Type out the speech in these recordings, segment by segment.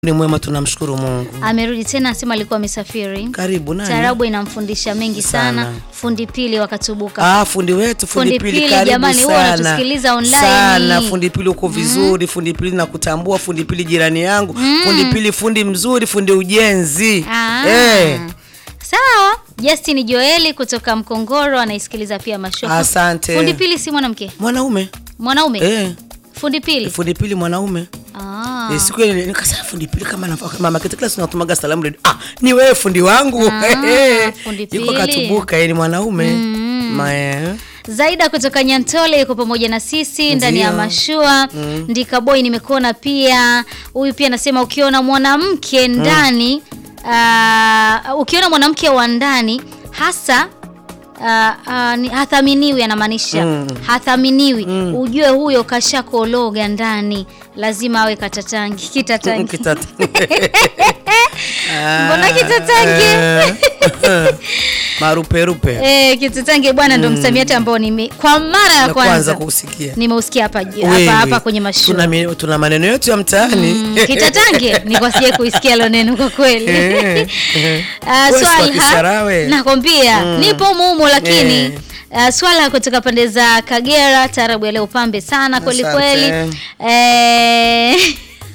Ni mwema, tunamshukuru Mungu. Amerudi tena, asema alikuwa amesafiri. Karibu nani? Taarabu inamfundisha mengi sana. Sana. Fundi pili wakatubuka. Ah, fundi wetu fundi, Fundi pili, Pili, karibu jamani, huwa sana. wanatusikiliza online. Sana fundi pili uko vizuri, fundi pili nakutambua, fundi pili jirani yangu, fundi pili fundi mzuri, fundi ujenzi. Ah. Eh, Sawa. Justin Joeli kutoka Mkongoro anaisikiliza pia mashofu. Asante. Fundi pili si mwanamke? mwanaume. Mwanaume? Eh, Fundi pili. fundi pili mwanaume. Ah. Eh, siku ile nikasema fundi pili kama na mama kitu kila siku natumaga salamu redio. Ah, ni wewe fundi wangu. Ah, Eh, fundi Yuko pili. katubuka, yeye ni mwanaume. Ma, eh. Zaida kutoka Nyantole yuko pamoja na sisi ndani ya Ndio. mashua. Ndika boy nimekuona pia. Huyu pia anasema ukiona mwanamke ndani ah, ukiona mwanamke wa ndani hasa ah, ah, ni- hathaminiwi anamaanisha Mm. hathaminiwi ujue huyo kashakologa ndani lazima awe katatangi kitatangi Kitata. Mbona kitatangi? Eh. Maruperupe. Eh, kitatangi bwana ndo msamiati ambao nime kwa mara ya Na kwanza kwanza kusikia. nimeusikia hapa ju- Wewe, hapa hapa kwenye mashua Tuna, mi- tuna maneno yetu ya mtaani. Mm, kitatange ni kwa sije kuisikia lo neno kwa kweli. Eh, eh. Ah, Wewe si wa Swalha Kisarawe. nakwambia nipo mumu lakini Eh. ah, Swalha kutoka pande za Kagera, taarabu ya leo pambe sana kweli Asante. kweli. Eh,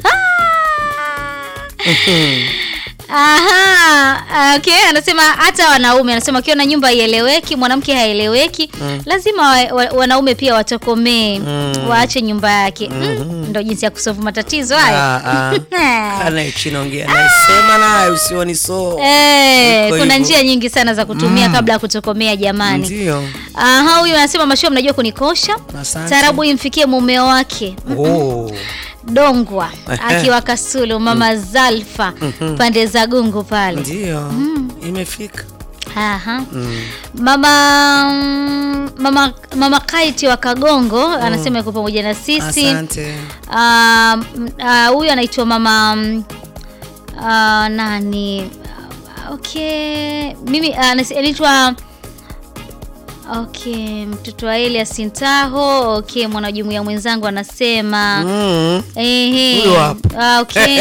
Aha, okay, anasema hata wanaume anasema ukiona nyumba haieleweki, mwanamke haeleweki, lazima wa, wa, wanaume pia watokomee, waache nyumba yake. Mm, ndo jinsi ya kusolve matatizo hayo. Ah, ah. Kana chini ongea naye, sema naye usioni so. Eh, Iko kuna hivyo. njia nyingi sana za kutumia kabla ya kutokomea jamani. Ndio. Aha, huyu anasema mashua, mnajua kunikosha. Asante. Taarabu imfikie mume wake Oh. Dongwa Ehe. akiwa Kasulu, mama Zalfa pande za Gungu pale. Ndio. Imefika. Aha. Mama mama mama Kaiti wa Kagongo anasema yuko pamoja na sisi. Asante. Ah, m- ah, huyu anaitwa mama mm, ah, nani? Ah, Okay, mimi ah, anas- anaitwa Okay, mtoto wa Elias Ntaho. Okay, mwanajumuiya mwenzangu anasema Mm. ehe. Huyo hapo. Ah, okay.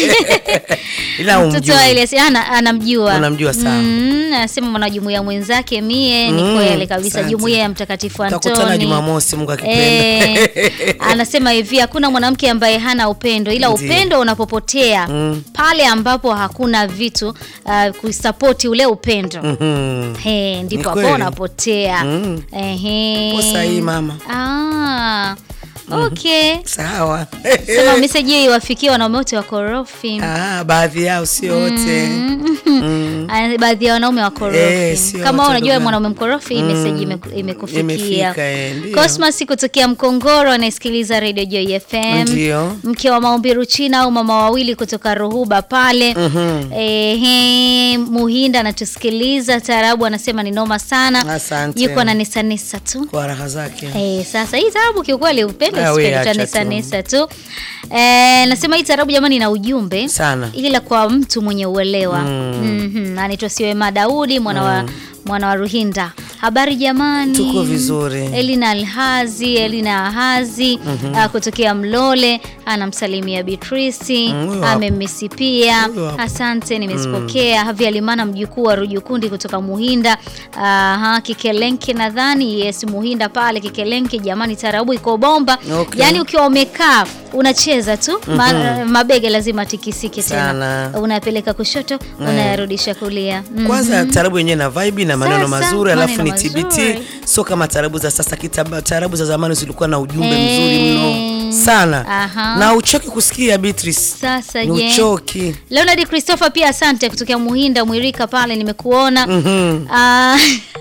Ila mtoto wa umjui. Elias ana, anamjua Unamjua sana. Mm, anasema mwanajumuiya mwenzake mie ni Mm, kweli kabisa, asante. jumuiya ya Mtakatifu Tutakutana Antoni. Jumamosi Mungu akipenda. Eh, anasema hivi hakuna mwanamke ambaye hana upendo, ila Ndiyo. upendo unapopotea Mm. pale ambapo hakuna vitu uh, kusapoti ule upendo Mhm. He, ndipo Ni hapo kweli. unapotea. Mm. Ehe. Uko sahihi, mama. Ah, okay. Sawa. Sema meseji hiyo iwafikie wanaume wote wakorofi. Ah, baadhi yao sio wote. Mm. Ah, Baadhi ya wanaume wakorofi. Eh, sio Kama wote unajua ndugu mwanaume mkorofi, hii Mm. meseji imeku- imekufikia. Imefika, eh, ndio. Cosmas kutokea Mkongoro anayesikiliza Radio Joy FM. Ndio. Mke wa Maumbiru China au mama wawili kutoka Ruhuba pale. Mhm. Ehe, Muhinda anatusikiliza taarabu, anasema ni noma sana. Asante. Yuko na nesa nesa tu. Kwa raha zake. Eh, sasa hii tarabu kiukweli upende Ah, we usipende acha utanesa tu. nesa tu. Eh, nasema hii tarabu jamani ina ujumbe Sana. ila kwa mtu mwenye uelewa. Mhm. Anaitwa Siwema Daudi mwana wa mwana wa Ruhinda. Habari jamani. Tuko vizuri. Elina Alhazi, Elina Ahazi ah, kutokea Mlole anamsalimia Beatrice, Mm, huyo hapo. amemisi pia. Huyo hapo. Asante, nimezipokea. Havi Alimana mjukuu wa Rujukundi kutoka Muhinda. Aha, Kikelenke nadhani yes, Muhinda pale Kikelenke. Jamani, tarabu iko bomba. Okay. Yaani ukiwa umekaa unacheza tu ma, mabega lazima tikisike tena, Sana. unapeleka kushoto unayarudisha kulia. Mhm. Kwanza tarabu yenyewe na vibe na maneno Sasa, mazuri, alafu ni maneno TBT, mazuri. sio kama tarabu za sasa. Kitaba, tarabu za zamani zilikuwa na ujumbe Eh. mzuri mno sana, Aha. na uchoki kusikia Beatrice, Sasa ni je, uchoki. Leonard Christopher pia asante kutokea Muhinda Mwirika pale nimekuona. Mhm. Ah,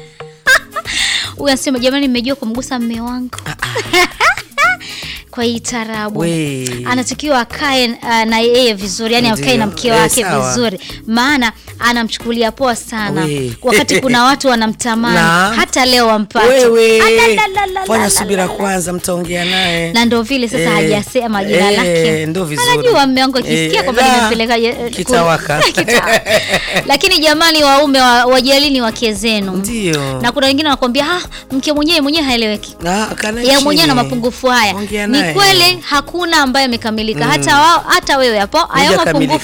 Huyu anasema jamani, mmejua kumgusa mme wangu kwa hii tarabu We. anatakiwa akae uh, na yeye vizuri, yani akae na Ndio. mke Eh, wake sawa. vizuri, maana anamchukulia poa sana We. wakati kuna watu wanamtamani Na. hata leo wampate. Wewe Alalalalala. fanya subira kwanza, mtaongea naye na ndo vile sasa Eh, hajasema jina eh, lake. ndo vizuri. Anajua mme wangu akisikia Eh, kwamba la, nimempeleka eh, kitawaka. kule- Kitawaka. Lakini jamani, waume wa- wajalini wake zenu. ndio Na kuna wengine wanakuambia ah, mke mwenyewe mwenyewe haeleweki. Ah, kana Yeye mwenyewe chini. na mapungufu haya. Ongea Ni naye. Eh. kweli hakuna ambaye amekamilika hata wao hata wewe hapo hayo Hujakamilika. mapungufu